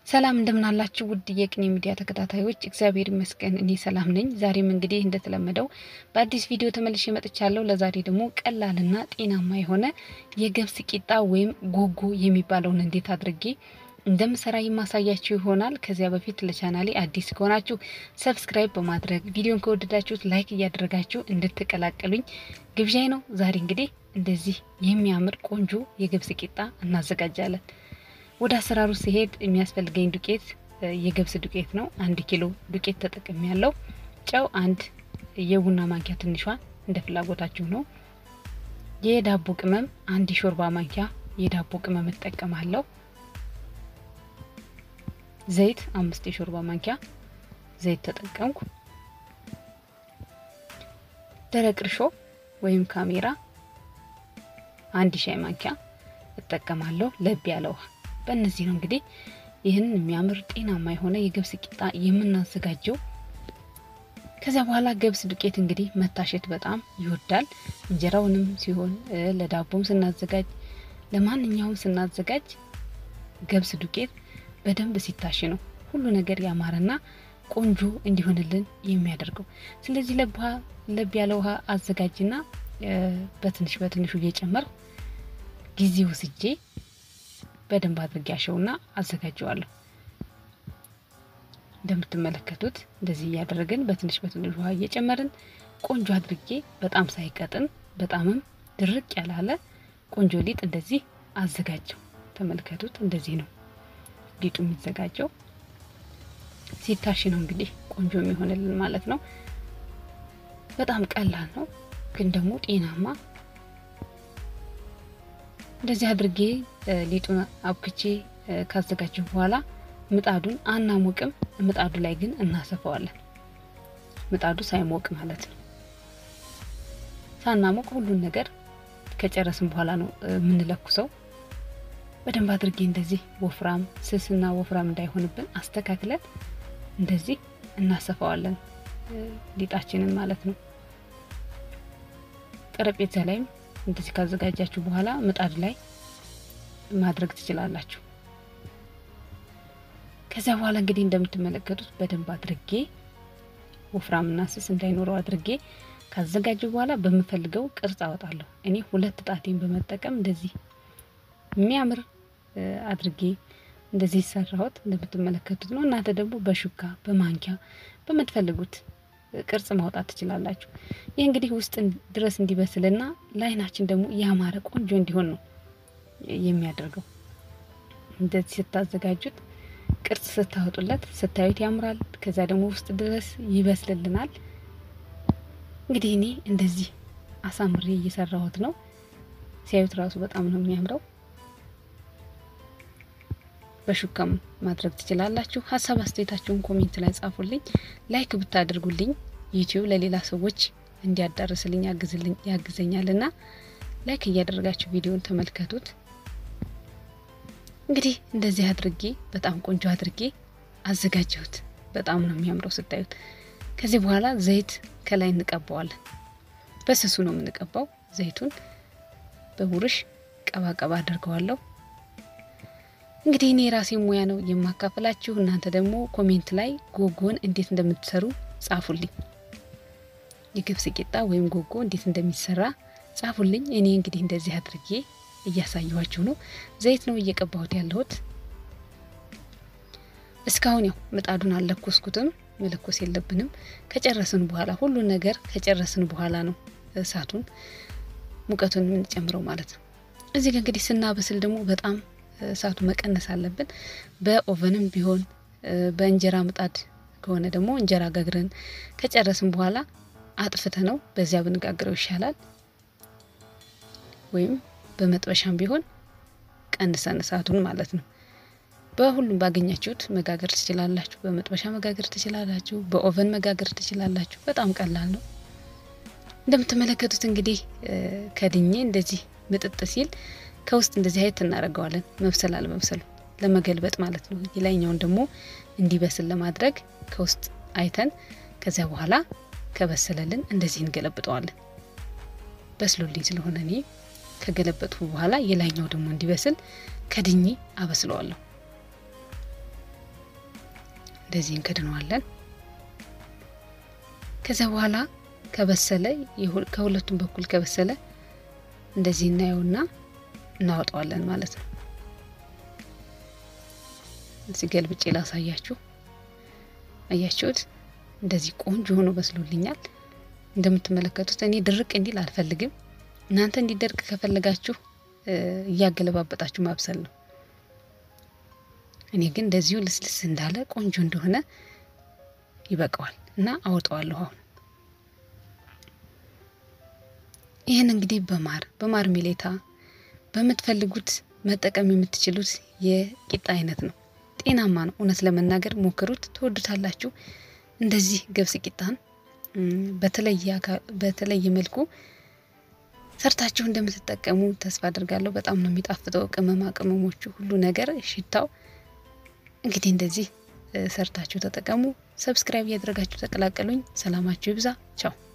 ሰላም እንደምናላችሁ ውድ የቅኔ ሚዲያ ተከታታዮች፣ እግዚአብሔር ይመስገን እኔ ሰላም ነኝ። ዛሬም እንግዲህ እንደተለመደው በአዲስ ቪዲዮ ተመልሼ መጥቻለሁ። ለዛሬ ደግሞ ቀላልና ጤናማ የሆነ የገብስ ቂጣ ወይም ጎጎ የሚባለውን እንዴት አድርጌ እንደምሰራ የማሳያችሁ ይሆናል። ከዚያ በፊት ለቻናሌ አዲስ ከሆናችሁ ሰብስክራይብ በማድረግ ቪዲዮን ከወደዳችሁት ላይክ እያደረጋችሁ እንድትቀላቀሉኝ ግብዣይ ነው። ዛሬ እንግዲህ እንደዚህ የሚያምር ቆንጆ የገብስ ቂጣ እናዘጋጃለን። ወደ አሰራሩ ሲሄድ የሚያስፈልገኝ ዱቄት የገብስ ዱቄት ነው። አንድ ኪሎ ዱቄት ተጠቅሜ ያለው ጨው አንድ የቡና ማንኪያ ትንሿ እንደ ፍላጎታችሁ ነው። የዳቦ ቅመም አንድ የሾርባ ማንኪያ የዳቦ ቅመም እጠቀማለሁ። ዘይት አምስት የሾርባ ማንኪያ ዘይት ተጠቀምኩ። ደረቅ እርሾ ወይም ካሜራ አንድ ሻይ ማንኪያ እጠቀማለሁ። ለብ ያለ ውሃ በእነዚህ ነው እንግዲህ ይህንን የሚያምር ጤናማ የሆነ የገብስ ቂጣ የምናዘጋጀው። ከዚያ በኋላ ገብስ ዱቄት እንግዲህ መታሸት በጣም ይወዳል። እንጀራውንም ሲሆን ለዳቦም ስናዘጋጅ፣ ለማንኛውም ስናዘጋጅ ገብስ ዱቄት በደንብ ሲታሽ ነው ሁሉ ነገር ያማረና ቆንጆ እንዲሆንልን የሚያደርገው። ስለዚህ ለብ ያለ ውሃ አዘጋጅና በትንሽ በትንሹ እየጨመር ጊዜ ወስጄ በደንብ አድርጌ ያሸውና አዘጋጀዋለሁ። እንደምትመለከቱት እንደዚህ እያደረግን በትንሽ በትንሽ ውሃ እየጨመርን ቆንጆ አድርጌ በጣም ሳይቀጥን በጣምም ድርቅ ያላለ ቆንጆ ሊጥ እንደዚህ አዘጋጀው። ተመልከቱት። እንደዚህ ነው ሊጡ የሚዘጋጀው። ሲታሽ ነው እንግዲህ ቆንጆ የሚሆንልን ማለት ነው። በጣም ቀላል ነው፣ ግን ደግሞ ጤናማ እንደዚህ አድርጌ ሊጡን አብክቼ ካዘጋጀሁ በኋላ ምጣዱን አናሞቅም። ምጣዱ ላይ ግን እናሰፋዋለን። ምጣዱ ሳይሞቅ ማለት ነው። ሳናሞቅ ሁሉን ነገር ከጨረስን በኋላ ነው የምንለኩሰው። በደንብ አድርጌ እንደዚህ ወፍራም ስስና ወፍራም እንዳይሆንብን አስተካክለን እንደዚህ እናሰፋዋለን ሊጣችንን ማለት ነው። ጠረጴዛ ላይም እንደዚህ ካዘጋጃችሁ በኋላ ምጣድ ላይ ማድረግ ትችላላችሁ። ከዚያ በኋላ እንግዲህ እንደምትመለከቱት በደንብ አድርጌ ወፍራምና ስስ እንዳይኖረው አድርጌ ካዘጋጁ በኋላ በምፈልገው ቅርጽ አወጣለሁ። እኔ ሁለት ጣቴን በመጠቀም እንደዚህ የሚያምር አድርጌ እንደዚህ ሰራሁት እንደምትመለከቱት ነው። እናንተ ደግሞ በሹካ በማንኪያ በምትፈልጉት ቅርጽ ማውጣት ትችላላችሁ። ይህ እንግዲህ ውስጥ ድረስ እንዲበስልና ለዓይናችን ደግሞ ያማረ ቆንጆ እንዲሆን ነው የሚያደርገው። እንደዚህ ስታዘጋጁት ቅርጽ ስታወጡለት ስታዩት ያምራል። ከዛ ደግሞ ውስጥ ድረስ ይበስልልናል። እንግዲህ እኔ እንደዚህ አሳምሬ እየሰራሁት ነው። ሲያዩት ራሱ በጣም ነው የሚያምረው። በሹካም ማድረግ ትችላላችሁ። ሀሳብ አስተያየታችሁን ኮሜንት ላይ ጻፉልኝ። ላይክ ብታደርጉልኝ ዩቲዩብ ለሌላ ሰዎች እንዲያዳርስልኝ ያግዝልኝ ያግዘኛልና ላይክ እያደረጋችሁ ቪዲዮን ተመልከቱት። እንግዲህ እንደዚህ አድርጌ በጣም ቆንጆ አድርጌ አዘጋጀሁት። በጣም ነው የሚያምረው ስታዩት። ከዚህ በኋላ ዘይት ከላይ እንቀባዋለን። በስሱ ነው የምንቀባው። ዘይቱን በቡርሽ ቀባ ቀባ አድርገዋለሁ። እንግዲህ እኔ የራሴ ሙያ ነው የማካፈላችሁ። እናንተ ደግሞ ኮሜንት ላይ ጎጎን እንዴት እንደምትሰሩ ጻፉልኝ። የገብስ ቂጣ ወይም ጎጎ እንዴት እንደሚሰራ ጻፉልኝ። እኔ እንግዲህ እንደዚህ አድርጌ እያሳየኋችሁ ነው። ዘይት ነው እየቀባሁት ያለሁት። እስካሁን ያው ምጣዱን አልለኮስኩትም፣ መለኮስ የለብንም። ከጨረስን በኋላ ሁሉን ነገር ከጨረስን በኋላ ነው እሳቱን ሙቀቱን የምንጨምረው ማለት ነው። እዚህ ጋር እንግዲህ ስናበስል ደግሞ በጣም እሳቱ መቀነስ አለብን። በኦቨንም ቢሆን በእንጀራ ምጣድ ከሆነ ደግሞ እንጀራ ጋግረን ከጨረስን በኋላ አጥፍተ ነው በዚያ ብንጋግረው ይሻላል። ወይም በመጥበሻም ቢሆን ቀንሰን እሳቱን ማለት ነው። በሁሉም ባገኛችሁት መጋገር ትችላላችሁ። በመጥበሻ መጋገር ትችላላችሁ። በኦቨን መጋገር ትችላላችሁ። በጣም ቀላል ነው። እንደምትመለከቱት እንግዲህ ከድኜ እንደዚህ ምጥጥ ሲል ከውስጥ እንደዚህ አይነት እናደርገዋለን። መብሰል አለመብሰሉ ለመገልበጥ ማለት ነው። የላይኛውን ደግሞ እንዲበስል ለማድረግ ከውስጥ አይተን ከዚያ በኋላ ከበሰለልን እንደዚህ እንገለብጠዋለን። በስሎልኝ ስለሆነ እኔ ከገለበጥኩ በኋላ የላይኛው ደግሞ እንዲበስል ከድኜ አበስለዋለሁ። እንደዚህ እንከድነዋለን። ከዚያ በኋላ ከበሰለ ከሁለቱም በኩል ከበሰለ እንደዚህ እናየውና እናወጣዋለን ማለት ነው። እዚህ ገልብጬ ላሳያችሁ። አያችሁት? እንደዚህ ቆንጆ ሆኖ በስሎልኛል። እንደምትመለከቱት እኔ ድርቅ እንዲል አልፈልግም። እናንተ እንዲደርቅ ከፈለጋችሁ እያገለባበጣችሁ ማብሰል ነው። እኔ ግን እንደዚሁ ልስልስ እንዳለ ቆንጆ እንደሆነ ይበቃዋል እና አወጣዋለሁ። አሁን ይህን እንግዲህ በማር በማር ሜሌታ በምትፈልጉት መጠቀም የምትችሉት የቂጣ አይነት ነው። ጤናማ ነው። እውነት ለመናገር ሞክሩት፣ ትወዱታላችሁ። እንደዚህ ገብስ ቂጣን በተለየ መልኩ ሰርታችሁ እንደምትጠቀሙ ተስፋ አድርጋለሁ። በጣም ነው የሚጣፍጠው። ቅመማ ቅመሞቹ፣ ሁሉ ነገር ሽታው። እንግዲህ እንደዚህ ሰርታችሁ ተጠቀሙ። ሰብስክራይብ እያደረጋችሁ ተቀላቀሉኝ። ሰላማችሁ ይብዛ። ቻው